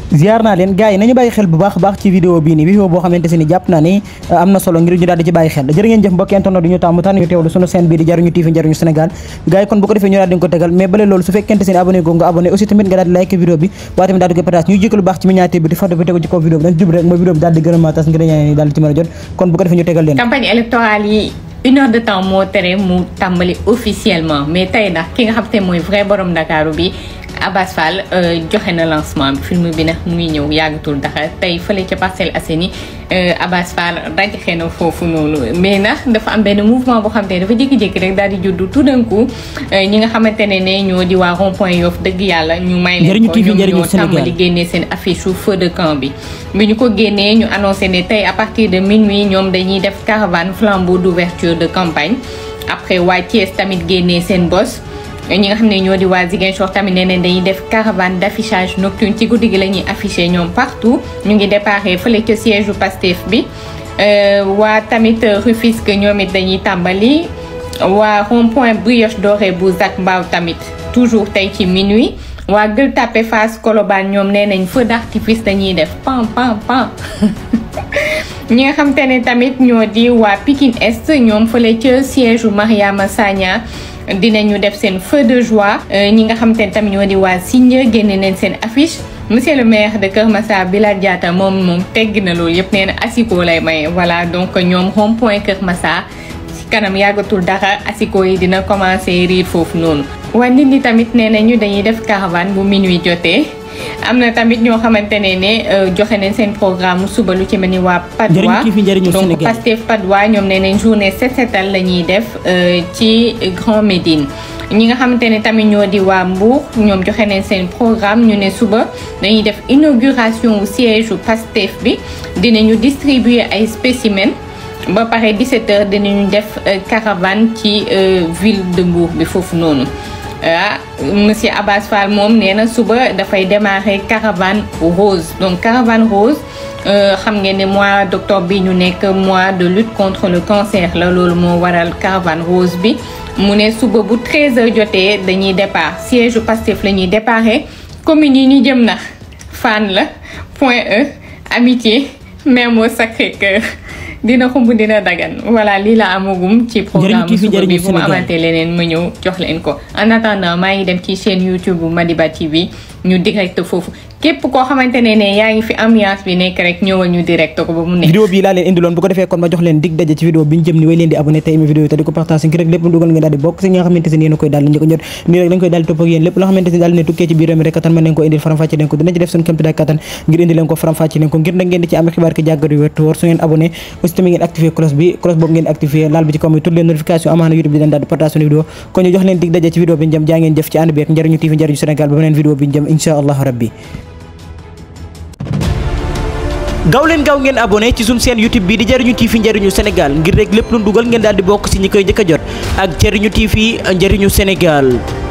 ziar naa leen gars yi nañu bàyyi xel bu baax a baax ci vidéo bii nii vidéo boo xamante si ni jàpp naa ni am na solo ngir ñu daal di ci bàyyi xel jërë ngeen jëf mbokki internet du ñu tàmm tànn ñu teewlu sunu chaîne bii di jariñu TV jariñu Sénégal gars yi kon bu ko defee ñu daal di ko tegal mais bale loolu su fekkente si ni abonné goo nga abonné aussi tamit nga daal di like vidéo bi waaye tamit daal di koy partage ñuy jëkk lu baax ci miniature bi di photo bi tegu ci kaw vidéo bi dañ jub rek mooy vidéo bi daal di gën a maa tas ngir ñaan ni daal di ci mën a jot kon bu ko defee ñu tegal leen campagne électorale yi une heure de temps moo tere mu tàmbali officiellement mais tey nag ki nga xam te mooy vrai borom Ndakaaru bi Abass Fall joxe na lancement bi film bi nag mu ngi ñëw yàggatul dara tey fële ca Parcelles Assainies Abass Fall rajaxe na foofu noonu mais nag dafa am benn mouvement boo xam te dafa jékki-jékki rek daal di juddu tout d'un coup ñi nga xamante ne ne ñoo di waa rond point Yoff dëgg yàlla ñu may leen ko ñoom ñoo tàmbali génnee seen affiche su feu de camp bi bi ñu ko génnee ñu annoncé ne tey à partir de minuit ñoom dañuy def caravane flambeau d'ouverture de campagne après waa Thiès tamit génnee seen bos ñi nga xam ne ñoo di waa Ziguinchor tamit nee nañ dañuy def caravane d'affichage nocturne ci guddi gi la ñuy affiché ñoom partout ñu ngi déparé fële ca siège u Pastef bi waa tamit Rufisque ñoom it dañuy tàmbali waa rond point Brioche Dorée bu Zac Mbao tamit toujours tey ci minuit waa Gueule Tapée Fass Colobane ñoom nee nañ feu d'artifice dañuy def pam pam pam ñi nga xam te ne tamit ñoo di waa Pikine Est ñoom fële ca siège u Mariama Sagna dinañu def seen feu de joie ñi nga xam te ne tamit ñoo di waa Signe génne neen seen affiche monsieur le maire de Kër Massar Bilal Diatta moom moom tegg na loolu yëpp nee na asiko lay maye voilà donc ñoom rond point Kër Massar ci kanam yàggatul dara asiko yi dina commencer riir foofu noonu. waa nit ñi tamit nee nañu dañuy def caravane bu minuit jotee. am na tamit ñoo xamante ne ne joxe nañ seen programme suba lu ci mel ni waa Padois donc Pastef Padois ñoom nee nañ journée set setal la ñuy def ci Grand Médine ñi nga xamante ne tamit ñoo di waa Mbour ñoom joxe nañ seen programme ñu ne suba dañuy def inauguration wu siège u Pastef bi dinañu distribuer ay spécimens ba pare 17h dinañu def caravane ci ville de Mbour bi foofu noonu ah monsieur Abass Fall moom nee na suba dafay démarrer caravane rose donc caravane rose xam ngeen ne mois d'octobre bi ñu nekk mois de lutte contre le cancer la loolu moo waral caravane rose bi mu ne suba bu 13h jotee dañuy départ siège Pastef la ñuy déparé communes yi ñu jëm na Fann la Point E Amitié Mermoz Sacré-Cœur dina xumb dina dagan voilà lii la amagum ci programme suba bi bu ma amantee leneen ma ñëw jox leen ko en attendant maa ngi dem ci chaîne YouTube bu Madiba TV ñu direct foofu képp koo xamante ne ne yaa ngi fi ambiance bi nekk rek ñëwal ñu direct ko ba mu nekk vidéo bi laa leen indiloon bu ko defee kon ma jox leen dig daje ci vidéo bi ñu jëm ni way leen di abonné te aimé vidéo yi te di ko partage ngir rek lépp dugal ngeen daal di bokk si ñi nga xamante ne yéen koy daal di njëkk jot nii rek dañ koy daal di topp ak yéen lépp loo xamante ne daal ne tukkee ci biir réew mi rek kattan mën leen ko indil faram fàcce leen ko dina ci def suñu kémti daay kattan ngir indi leen ko faram fàcce leen ko ngir nag ngeen di ci am xibaar ki jàggat yu wér wóor su ngeen abonné aussi tamit ngeen activé cloche bi cloche boobu ngeen activé laal bi ci kaw mi toutes les notifications amaana YouTube di leen daal di partage suñu vidéo kon ñu jox leen dig daje ci vidéo bi ñu jëm jaa ngeen jëf ci ànd bi ak njariñu TV njariñu Sénégal ba beneen vidéo bi ñu jëm insha allah rabbi gaaw leen gaaw ngeen abonné ci suñu chaîne YouTube bi di Jariñu TV njariñu Sénégal ngir rek lépp lu dugal ngeen daal di bokk ci ñi koy njëkk a jot ak Jariñu TV njariñu Sénégal